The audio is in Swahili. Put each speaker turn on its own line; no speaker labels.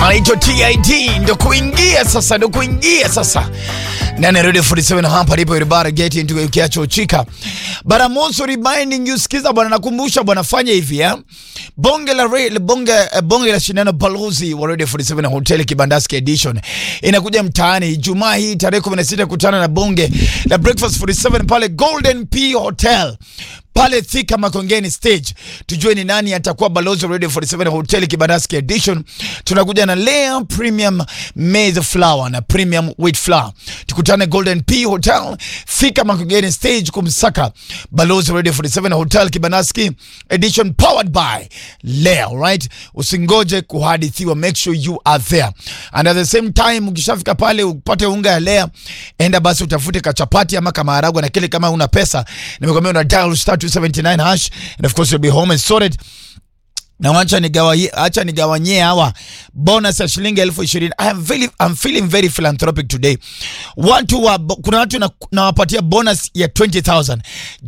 anaitwa TID, ndo kuingia sasa, ndo kuingia sasa nane Radio 47 hapa lipo everybody get into ukiacho chika but I'm also reminding you, sikiza bwana, nakumbusha bwana, fanya hivi ya bonge la re, bonge, eh, bonge la shindano balozi wa Radio 47 Hotel Kibandaski edition inakuja mtaani Ijumaa hii tarehe 16 kutana na bonge la breakfast 47 pale Golden P Hotel pale Thika Makongeni stage, tujue ni nani atakuwa balozi wa Radio 47 Hotel Kibandaski edition. Tunakuja na Lea Premium Maize Flour na Premium Wheat Flour. Tukutane Golden P Hotel Thika Makongeni stage kumsaka balozi wa Radio 47 Hotel Kibandaski edition powered by Lea, right? Usingoje kuhadithiwa, make sure you are there. And at the same time ukishafika pale upate unga ya Lea, enda basi utafute kachapati ama kamaharagwa na kile, kama una pesa nimekwambia una dial star 279 hash and of course you'll be home and sorted na wacha nigawaye acha nigawanyie hawa bonus ya shilingi elfu ishirini. I am very, I'm feeling very philanthropic today. Watu wa, kuna watu na- nawapatia bonus ya 20000